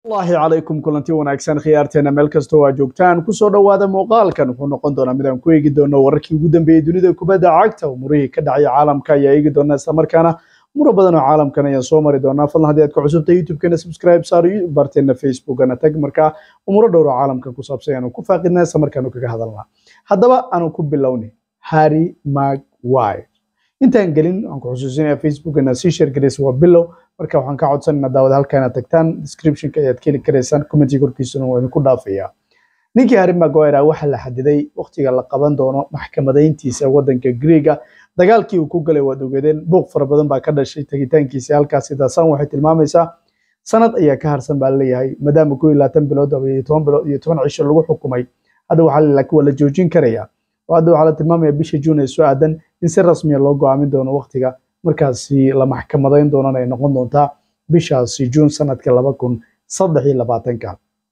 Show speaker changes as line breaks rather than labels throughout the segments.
allahi calaykum kulanti wanaagsan khiyaarteena meel kastoo waa joogtaan kusoo dhowaada muuqaalkan wuxuu noqon doonaa midaan ku eegi doono wararkii ugu dambeeyey dunida kubadda cagta umurihii ka dhacaya caalamka ayaa eegi doona islamarkaana muro badan oo caalamkan ayaan soo mari doonaa fadlan haddii aad ku cusubta youtube-keena subscribe saar barteena facebookana tag markaa umuro dhowr oo caalamka ku saabsan aanu ku faaqidna islamarkaanu kaga hadalnaa haddaba aanu ku bilowni harry maguire intaan gelin waxaan ku xusuusinaya facebookana sii share garaysa waa bilow marka waxaan ka codsanayna daawad halka inaad tagtaan descriptionka ayaad ka heli karaysaan commentiga korkiisuna waa idinku dhaafaya ninkii harry maguire waxaa la xadiday waqtiga la qaban doono maxkamadayntiisa wadanka greega dagaalkii uu ku galay waad ogeedeen buuq fara badan baa ka dhashay tagitaankiisa halkaas sidaasan waxay tilmaamaysaa sanad ayaa ka harsan baa leeyahay maadaama koo iyo labaatan bilood iyo toban bilood iyo toban cisho lagu xukumay hadda waxaa waa la joojin karaya oo hadda waxaa la tilmaamaya bisha juun ee soo aadan in si rasmiya loo go'aamin doono waqtiga markaasi la maxkamadayn doonana ay noqon doontaa bishaasi juun sanadka laba kun saddex iyo labaatanka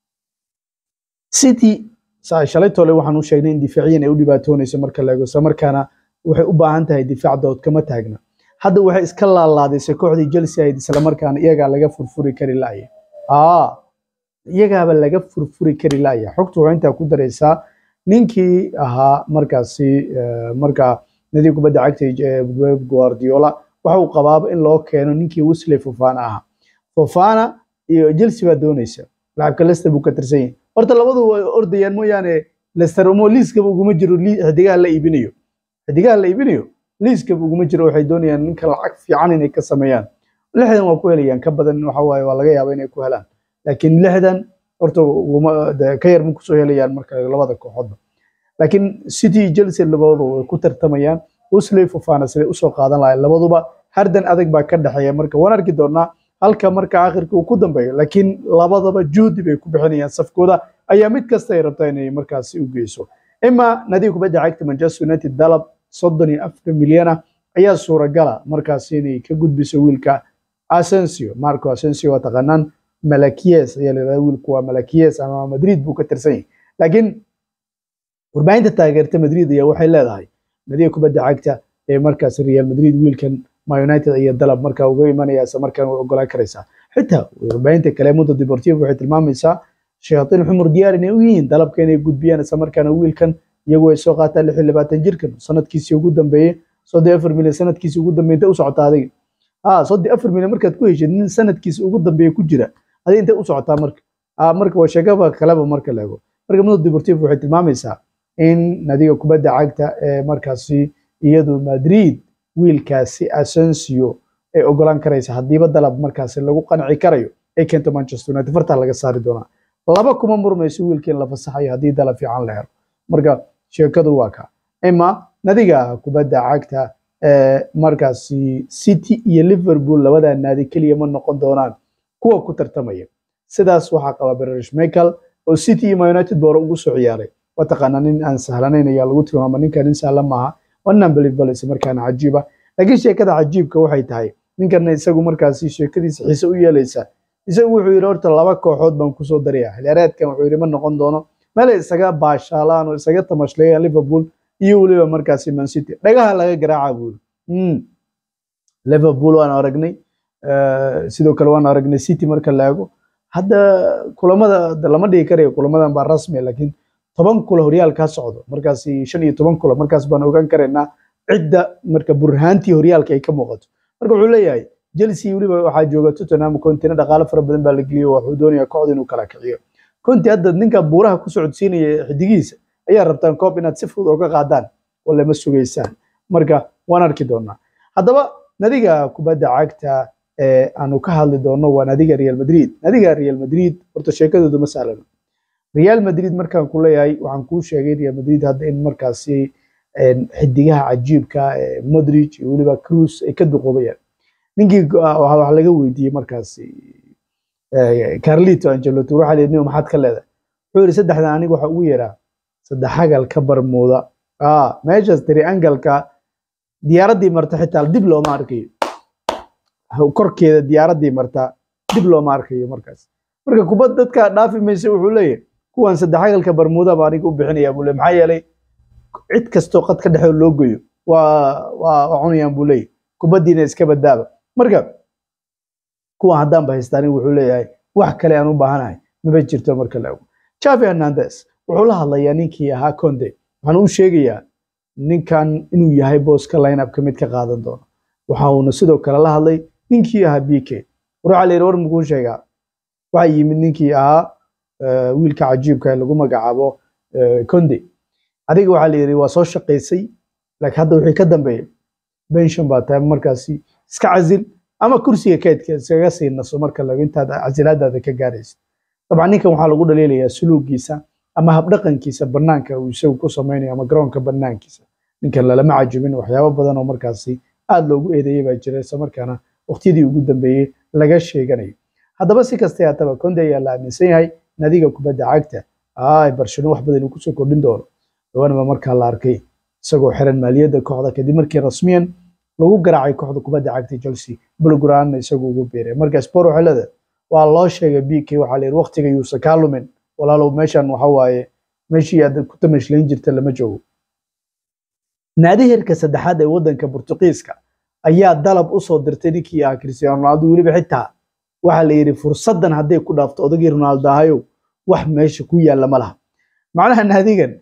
city shalay tole waxaan u sheegnay in difaaciyan ay u dhibaatoonayso marka la eego isla markaana waxay u baahan tahay difaac dood kama taagna hadda waxay iska laalaadisay kooxdii Chelsea ahayd isla markaana iyagaa laga furfuri kari laaya aa iyagaaba laga furfuri kari laaya xogtu waxay intaa ku daraysaa ninkii ahaa markaasi markaa nadiib kubadda cagta Guardiola waxa uu qabaaba in loo keeno ninkii Wesley Fofana ahaa Fofana iyo Chelsea baa doonaysa laacibka Leicester buu ka tirsan yahay horta labadu way ordayaan mooyaane Leicester uma liiskaba uguma jiro xidigaha la iibinayo xidigaha la iibinayo liiskaba uguma jiro waxay doonayaan ninka lacag fiican inay ka sameeyaan lixdan waa ku helayaan ka badan waxa waaye waa laga yaabaa inay ku helaan laakiin lixdan horta ka yar ma kusoo helayaan marka labada kooxoodba laakiin city iyo chelsea labadooda way ku tartamayaan wesley fofana siday usoo qaadan lahayn labaduba hardan adag baa ka dhexeeya marka waan arki doonaa halka marka akhirka uu ku dambeeyo laakiin labadaba juhdi bay ku bixinayaan safkooda ayaa mid kasta ay rabtaa inay markaasi u geyso ima nadiib kubadda cagta manchester united dalab soddon iyo afar milyana ayaa suuragala markaasi inay ka gudbiso wiilka asensio marco asensio waa taqaanaan malakies ayaa la yidhahdaa wiilku waa malakies ama madrid buu ka tirsan yahay laakiin warbaahinta taageerta madrid ayaa waxay leedahay nadiib kubadda cagta ee markaas real madrid wiilkan ma united ayaa dalab markaa uga imanaya isla markaan way ogolaan karaysaa xitaa warbaahinta kale mundo deportivo waxay tilmaamaysaa shayaaiin xumur diyaar inay u yihiin dalabka inay gudbiyaan isla markaana wiilkan iyagu ay soo qaataan lix iyo labaatan jirkan sanadkiisii ugu dambeeyey soddon afar milyan sanadkiisii ugu dambeeyey intay u socotaa adiga aa soddon afar milyan markaad ku heshid nin sanadkiisa ugu dambeeya ku jira adiga intay u socotaa marka aa marka waa sheegaba kaleba marka la ego marka mundo deportivo waxay tilmaamaysaa in nadiga kubadda cagta ee markaasi iyadu madrid wiilkaasi asensio ay ogolaan karaysa haddiiba dalab markaasi lagu qanci karayo ay keento manchester united fartaa laga saari doonaa laba kuma murmayso wiilkiin la fasaxayo haddii dalab fiican la helo marka sheekadu waa ka ima nadiga kubadda cagta ee markaasi city iyo liverpool labadaa naadi keliya ma noqon doonaan kuwa ku tartamaya sidaas waxaa qaba berish michael oo city iyo united boore ugu soo ciyaaray waa taqaanaa nin aan sahlanayn ayaa lagu tilmaama ninka nin sahlan maaha waa unbelievable isla markaana cajiiba laakiin sheekada cajiibka waxay tahay ninkana isagu markaasi sheekadiisa xiise u yeelaysa isagu wuxuu yidhi horta laba kooxood baan kusoo daraya xiliyaareedkan wuxuu yidhi ma noqon doono meelay isaga baashaalaan oo isaga tamashleeyaan liverpool iyo weliba markaasi man city dhagaha laga garaaca buu yidhi liverpool waan aragnay sidoo kale waan aragnay city marka la eego hadda kulamada lama dhigi karayo kulamadan baa rasmi laakiin toban kula horyaal ka socdo markaasi shan iyo toban kula markaas baan ogaan karaynaa cidda marka burhaantii horyaalka ay ka muuqato marka wuxuu leeyahay chelsea weliba waxaa jooga tottenham contina dhaqaale fara badan baa la geliyey wuxuu doonaya kooxda inuu kala kiciyo conti hadda ninka buuraha ku socodsiinaya xidigiisa ayaa rabtaan koob inaad si fudud uga qaadaan oo lama sugaysaan marka waan arki doonaa haddaba nadiga kubadda cagta ee aanu ka hadli doono waa nadiga real madrid nadiga real madrid horta sheekadoodu ma sahlano real madrid markaan ku leeyahay waxaan kuu sheegay real madrid hadda in markaasi xidigaha cajiibka modric iyo weliba cruz ay ka duqoobayaan ninkii wax laga weydiiyey markaasi carlito angelotti waxaa la yidhi maxaad ka leedahay wuxuu yidhi saddexdan aniga waxa ugu yaraa saddex hagal ka barmuuda meeshaas triangalka diyaaraddii marta xitaa dib looma arkayo korkeeda diyaaraddii marta dib looma arkayo markaas marka kubad dadka dhaafi maysa wuxuu leeyahay kuwan saddex hagalka barmuuda baa aniga u bixinaya buu leeyahay maxaa yeelay cid kastoo qad ka dhexeo loo goyo waa waa cunayaan buu leeyahay kubaddiina iska badaaba marka kuwan haddaan ba haystaan wuxuu leeyahay wax kale aan u baahanahay maba jirto marka la ego javi hernandez wuxuu la hadlayaa ninkii ahaa conde waxaan u sheegayaa ninkan inuu yahay booska lineupka mid ka qaadan doono waxa uuna sidoo kale la hadlay ninkii ahaa b k war waxaa la yidhi war mukuu sheegaa waxaa yimid ninkii ahaa wiilka cajiibka ee lagu magacaabo conde adiga waxaa la yidhi waa soo shaqaysay laakiin hadda wixii ka dambeeya benshon baa tahay markaasi iska casil ama kursiga keedka iskaga sii naso marka lago intaad casilaadaada ka gaaraysa dabcan ninkan waxaa lagu dhaliilayaa suluugiisa ama habdhaqankiisa banaanka uu isagu ku samaynayo ama garoonka banaankiisa ninkan lalama cajubin waxyaabo badan oo markaasi aad loogu eedeeyey baa jira isla markaana waqtiyadii ugu dambeeyey laga sheeganayo haddaba si kasta haataba konde ayaa la aaminsan yahay nadiga kubadda cagta ay barcelona wax badan uu kusoo kordhin doono dhawaanba markaa la arkay isagoo xiran maaliyadda kooxda kadib markii rasmiyan lagu garaacay kooxda kubadda cagta chelsea bulguraanna isagu ugu biiray marka spor waxay leedahay waa loo sheegay b k waxaa la yidhi waqtiga yuusa kaa lumin walaalow meeshan waxa waaye meeshii aad ku tamashlayn jirta lama joogo naadi heerka saddexaad ee waddanka Portugiiska ayaa dalab u soo dirtay ninkii ah Cristiano Ronaldo weliba xitaa waxa la yiri fursadan hadday ku dhaafto odagii Ronaldo ahayo wax meesha ku yaala ma laha macnaha naadigan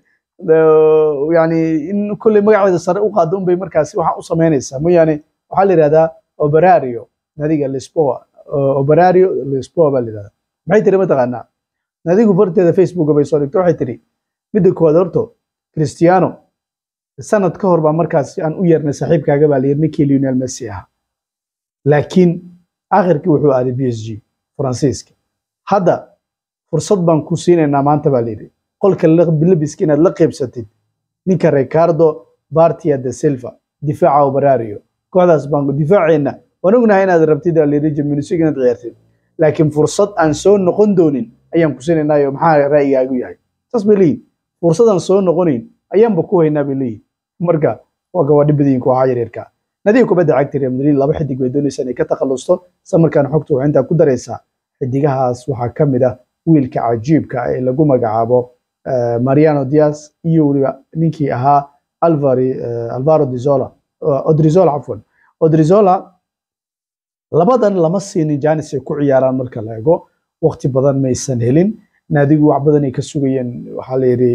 yani in kulli magaceeda sare u qaado unbay markaasi waxa u sameynaysaa mooyaane waxaa la yidhahdaa Operario naadiga Lisboa Operario Lisboa baa la yidhahdaa maxay tiri mataqaanaa naadigu farteeda Facebook bay soo dhigtay waxay tiri midda koowaad horto Cristiano sanad ka hor baa markaas aan u yeernay saaxiibkaaga baa layiri ninkii Lionel Messi ahaa laakiin akhirkii wuxuu aaday b s g faransiiska hadda fursad baan ku siinaynaa maanta baa layidhi qolka labiska inaad la qeybsatid ninka ricardo bartia de silva difaaca operario kooxdaas baan difaaceenna waan ognahay inaad rabtid baa layidhi jaminusi inaad ciyaartid laakiin fursad aan soo noqon doonin ayaan ku siinaynaayo maxaa ra'yigaagu yahay saas bay leeyihin fursadaan soo noqonayn ayaanba ku haynaa bay leeyihin marka waa gawaadhi badiyin kooxaha yaryarka nadiga kubadda cagta real madrid laba xidig bay doonaysaa inay ka takhalusto isla markaana xogta waxay intaa ku daraysaa xidigahaas waxaa ka mid ah wiilka cajiibka ee lagu magacaabo mariano diaz iyo weliba ninkii ahaa alvari alvaro dizola odrizola cafwan odrizola labadan lama siinin janis ay ku ciyaaraan marka la eego waqti badan maysan helin naadigu wax badan ay ka sugayeen waxaa la yidhi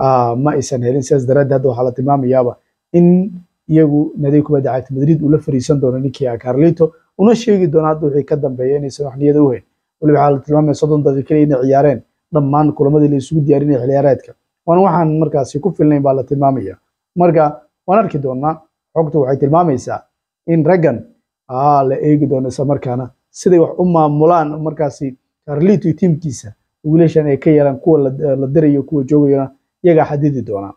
ma aysan helin sidaas daraaddeed hadda waxaa la tilmaamayaaba in iyagu naadiga kubadda cagta madrid uu la fariisan doono ninkii ah carlito una sheegi doono hadda wixii ka dambeeya inaysan wax niyada u hayn weliba waxaa la tilmaamaya soddon daqiiqo keliya inay ciyaareen dhammaan kulamadii la isugu diyaarinaya xilciyaareedka waana waxaan markaasi ku filnayn baa la tilmaamaya marka waan arki doonaa xogtu waxay tilmaamaysaa in raggan la eegi doono isla markaana siday wax u maamulaan markaasi carlito iyo tiimkiisa wiilashan ay ka yeelaan kuwa la dirayo kuwa joogayona iyagaa xadidi doonaa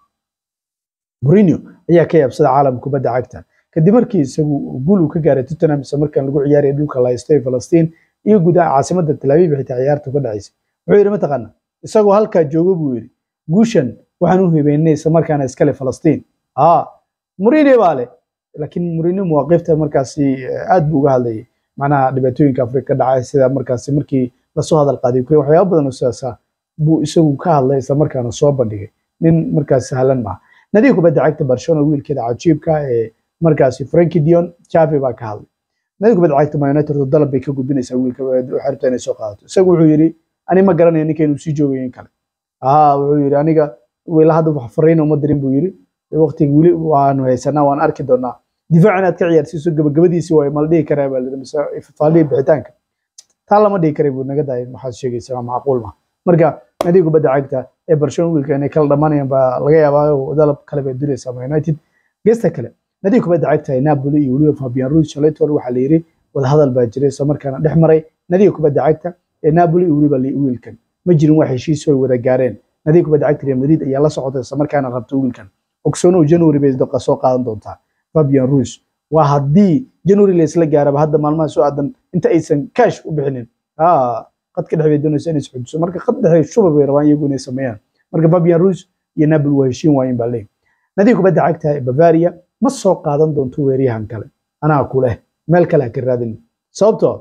Mourinho ayaa ka yaabsada caalamka kubadda cagta kadib markii isagu guul uu ka gaaray Tottenham isla markaan lagu ciyaarayay dhulka la haystay Falastiin iyo gudaha caasimadda Tel Aviv xitaa ciyaartu ka dhacaysay wuxuu yidhi mataqaana isagoo halkaa jooga buu yidhi guushan waxaan u hibeynay isla markaana iskale Falastiin aa Mourinho baa leh laakiin Mourinho muwaaqifta markaasi aad buu uga hadlayay macnaha dhibaatooyinka Afrika ka dhacay sida markaasi markii lasoo hadal qaaday Ukraine waxyaabo badan oo sidaas ah buu isagu ka hadlay isla markaana soo bandhigay nin markaas sahlan maaha nadiga kubadda cagta Barcelona wiilkeeda cajiibka ee markaasi Frankie Dion Xavi baa ka hadlay nadiga kubadda cagta Man United dalab bay ka gudbinaysaa wiilka waxay rabtaa inay soo qaadato isagu wuxuu yidhi ani ma garanayo ninka inuu sii joogayo in kale aa wuxuu yidhi aniga wiila hadda wax fariin uma dirin buu yidhi waqtiga weli waanu haysanaa waan arki doonaa difaac inaad ka ciyaarsiiso gabagabadiisii waa mal dhihi karaa baa la mise faalihi bixitaanka taa lama dhihi karay buu naga daayay waxaad sheegaysaa waa macquul ma marka nadiga kubadda cagta ee Barcelona wiilka inay kala dhamanayaan baa laga yaabaa oo dalab kale bay diraysaa Man United geesta kale nadiga kubadda cagta ee Napoli iyo weliba Fabian Ruiz Shalaitor waxaa la yiri wada hadal baa jiray isla markaana dhex maray nadiga kubadda cagta ee Napoli iyo weliba wiilkan ma jirin wax heshiis oo wada gaareen nadiga kubadda cagta Real Madrid ayaa la socotay isla markaana rabta wiilkan ogsoono January bay daqa soo qaadan doontaa Fabian Ruiz waa haddii January la isla gaaraba hadda maalmaha soo aadan inta aysan cash u bixinin aa qadka dhexe bay doonaysa inay isxujiso marka qad dhexe shuba bay rabaan iyagu inay sameeyaan marka Fabian Ruiz iyo Napoli waa heshiin waayeen baa leeyahay nadiga kubadda cagta ee Bavaria ma soo qaadan doonto weeryahan kale anaa ku leh meel kale ha ka raadin sababtoo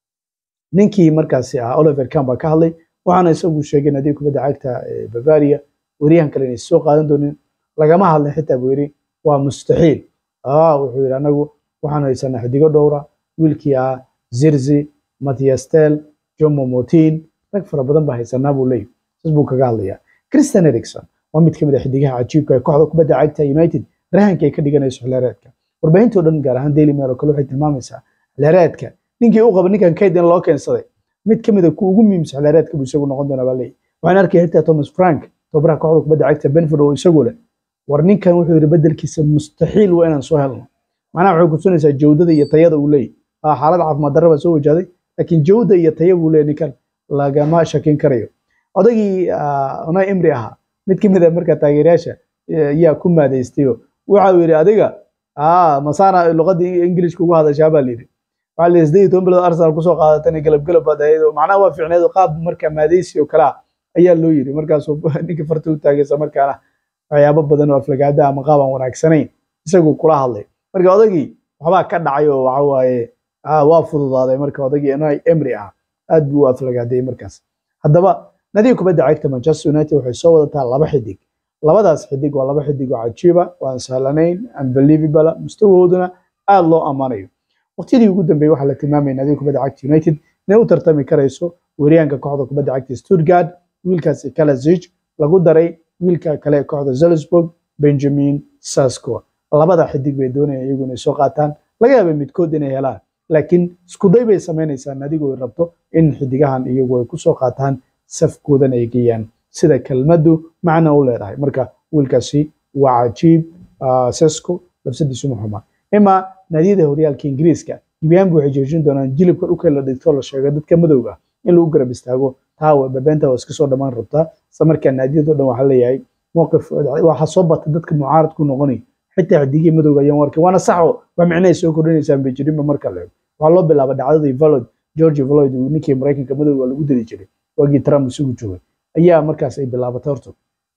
ninkii markaasi ah Oliver Kahn baa ka hadlay waxaana isagu sheegay nadiga kubadda cagta ee Bavaria weeryahan kale inay soo qaadan doonin lagama hadlin xitaa buu yidhi waa mustaxiil aa wuxuu yidhi anagu waxaan haysanaa xidigo dhowra wiilkii ah Zirzi Matthias Tel jomo motin rag fara badan baa haysanaa buu leeyahy saas buu kaga hadlayaa christian ericson waa mid ka mid a xidigaha cajiibka ee kooxda kubadda cagta united rahanka ay ka dhiganayso xilheereedka warbaahinta o dhan gaar ahaan daily mail oo kale waxay tilmaamaysaa xilheereedka ninkii u qaba ninkan kayd in loo keensaday mid ka mid a kuwa ugu muhiimsan xilheereedka buu isagu noqon doonaa baa leeyahy waxaan arkaya xitaa thomas frank tobaraha kooxda kubadda cagta benford oo isagu leh war ninkan wuxuu yidhi bedelkiisa mustaxiil waa inaan soo helno macnaha waxay kutusinaysaa jawdada iyo tayada uu leeyahy xaalad caafimaad darra baa soo wajahday laakiin jawda iyo taya buu leeyahy ninkan lagama shakin karayo odagii onay imri ahaa mid ka mid a markaa taageerayaasha yaa ku maadaystayo waxa uu yidhi adiga masaana luqadii ingilishka ugu hadashaa baa layidhi waxaa layidhi siddeed iyo toban bilood arsenal kusoo qaadatana galab galab baad ahayd macnaha waa fiicneed qaab marka maadaysi oo kale ah ayaa loo yidhi markaasuu ninka farta u taagaysa markaana waxyaabo badan oo aflagaada ama qaab aan wanaagsanayn isagu kula hadlay marka odagii waxbaa ka dhacay oo waxa waaye waa fududaaday marka odagii onay emri ah aad buu u aflagaaday markaas haddaba nadiga kubadda cagta manchester united waxay soo wadataa laba xidig labadaas xidig waa laba xidig oo cajiiba waan sahlanayn unbelievable mustawahooduna aad loo ammaanayo waqtiyadii ugu dambeeyey waxaa la tilmaamaya nadiga kubadda cagta united inay u tartami karayso weeryaanka kooxda kubadda cagta stuttgart wiilkaasi kalasic lagu daray wiilka kale ee kooxda Salzburg Benjamin Sasko labada xidig bay doonayaan iyagu inay soo qaataan laga yaabay midkood inay helaan laakiin isku day bay samaynaysaa nadigu ay rabto in xidigahan iyagu ay ku soo qaataan safkoodan ay geeyaan sida kelmaddu macna u leedahay marka wiilkaasi waa cajiib Sasko labsadiisu ma xuma ima naadiyada horyaalka ingiriiska gibyaan waxay joojin doonaan jilibka dhulka la dhigto la sheego dadka madowga in lagu garab istaago taa bebeenta waa iska soo dhammaan rabtaa isla markaa naadiyadoo dhan waxaa leeyahay mowqif waxaa soo bata dadka mucaarad ku noqonay xitaa xidigii madowga ayaan warkay waana saxo wax micnahay soo kordhinaysaan bay jirinba marka la eego waxaa loo bilaaba dhacdadii valod george valod ninkii maraykanka madowga lagu dili jiray waagii trump isugu joogay ayaa markaas ay bilaabatay horta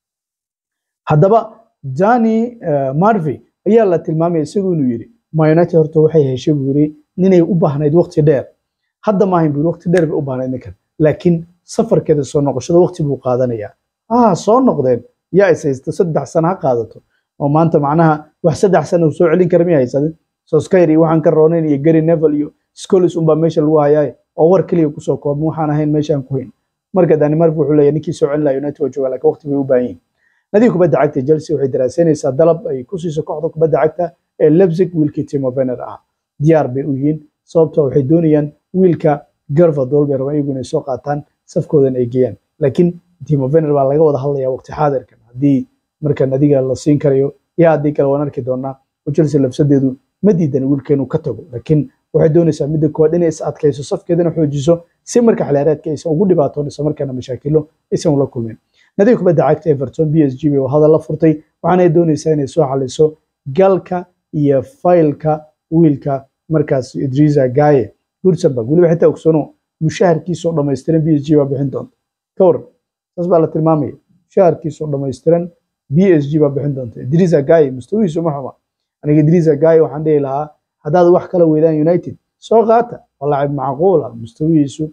haddaba dani marvey ayaa la tilmaamaya isagu inuu yidhi ma united horta waxay heshay buu yidhi ninay u baahnayd waqti dheer hadda maahayn buu yidhi waqti dheer bay u baahnayd ninkan laakiin safarkeeda soo noqoshada waqti buu qaadanayaa ah soo noqdeen yaa is haysta saddex sano ha qaadato oo maanta macnaha wax saddex sano soo celin kara miya haysanin soskayr iyo waxaan ka roonayn iyo gary nevel iyo scolis unbaa meesha lagu hayaay oo war keliya kusoo koobin waxaan ahayn meeshaan ku hayn marka danimark wuxuu leeyahay ninkii soo celin laha united waa joogaa laakiin waqti bay u baahan yihin nadiga kubadda cagta chelsea waxay daraasaynaysaa dalab ay ku siiso kooxda kubadda cagta ee lebzig wiilkii timo vener ah diyaar bay u yihiin sababtoo waxay doonayaan wiilka garvadol bay rabaan iyagu inay soo qaataan safkoodan ay geeyaan laakiin timo vener baa laga wada hadlayaa waqti xaadirkan haddii markan adiga la siin karayo iyo haddii kale waan arki doonaa oo chelsea labsadeedu ma diidan wiilkeenu ka tago laakiin waxay doonaysaa midda koowaad inay is adkayso safkeedana xoojiso si marka xilaareedka aysan ugu dhibaatoon isla markaana mashaakilo aysan ula kulmin nadiga kubadda cagta everton b s g bay hadal la furtay waxaana doonaysaa inay soo xaliso galka iyo faylka wiilka markaas idrisa gaye gursenberg weliba xitaa ogsano mushaharkiisoo dhammaystiran b s g baa bixin doonta ka waran saas baa la tilmaamaya mushaharkiisoo dhammaystiran b s g baa bixin doonta idrisa gaye mustawihiisu ma xuma aniga idrisa gaye waxaan dhihi lahaa haddaad wax kala weydaan united soo qaata waa lacib macquula mustawihiisu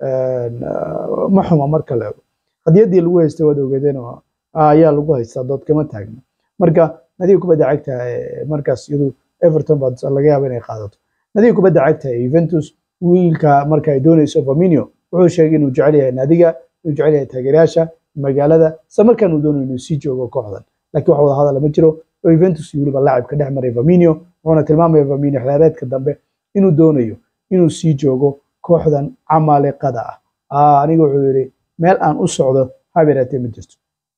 ma xuma marka la ego hadiyadii lagu haystay waad ogeedeen ayaa lagu haystaa dood kama taagna marka nadiga kubadda cagta markaas iyadu everton baa laga yaaba inay qaadato nadiga kubadda cagta ee Juventus wiilka marka ay doonayso Firmino wuxuu sheegay inuu jecel yahay nadiga inuu jecel yahay taageerayaasha magaalada isla markaana uu doonayo inuu sii joogo kooxdan laakiin wax wada hadal ma jiro oo Juventus iyo weliba laacibka dhex maray Firmino wuxuuna tilmaamaya Firmino xilaareedka dambe inuu doonayo inuu sii joogo kooxdan camaliqada ah aniga wuxuu yidhi meel aan u socdo habeeraatee ma jirto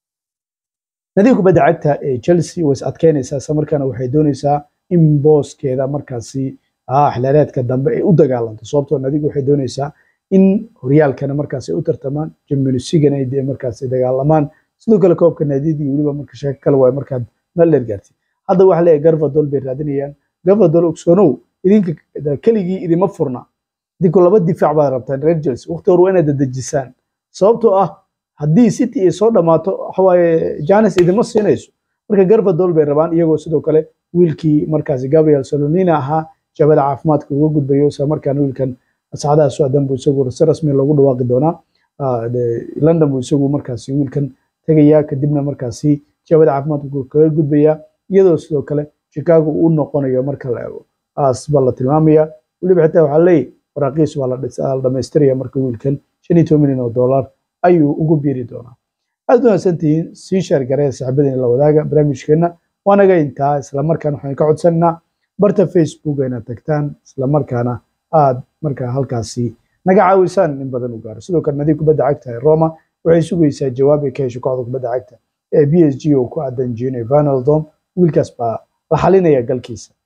nadiga kubadda cagta ee Chelsea way is adkeynaysaa isla markaana waxay doonaysaa in booskeeda markaasi xilaareedka dambe ay u dagaalanto sababtoo nadigu waxay doonaysaa in horyaalkana markaas ay u tartamaan Champions League ay markaas ay dagaalamaan sidoo kale koobka naadiyada weliba marka sheeko kale waa markaad meel dheer gaartay hadda waxa leeyahay Garvadol bay raadinayaan Garvadol ogsoonow idinka keligii idima furna idinku laba difaac baad rabtaan reer Chelsea waqti hore waa inaad dedejisaan sababtoo ah haddii City ay soo dhamaato waxa waaye Janis idima siinayso marka Garvadol bay rabaan iyagoo sidoo kale wiilkii markaasi Gabriel Solonina ahaa jabada caafimaadka uga gudbayo isla markaana wiilkan saacadaha socdan buu isagu si rasmi loogu dhawaaqi doonaa London buu isagu markaasi wiilkan tegayaa kadibna markaasi jabada caafimaadka kaga gudbayaa iyadoo sidoo kale Chicago uu noqonayo marka la eego aas baa la tilmaamaya weliba xitaa waxaa leeyahay waraaqiis waa la dhamaystiraya marka wiilkan shan iyo toban milyan oo dollar ayuu ugu biiri doonaa aad wanaagsantihiin sii sheergaree saaxiibadiina la wadaaga barnaamijkeenna waanaga intaa islamarkaana waxaan ka codsananaa barta facebook inaad tagtaan islamarkaana aad markaa halkaasi naga caawisaan in badan u gaaro sidoo kale nadiib kubadda cagta ee roma waxay sugaysaa jawaab ay ka hesho kooxda kubadda cagta ee b s g oo ku aadan gino vanaldom wiilkaas baa la xalinaya galkiisa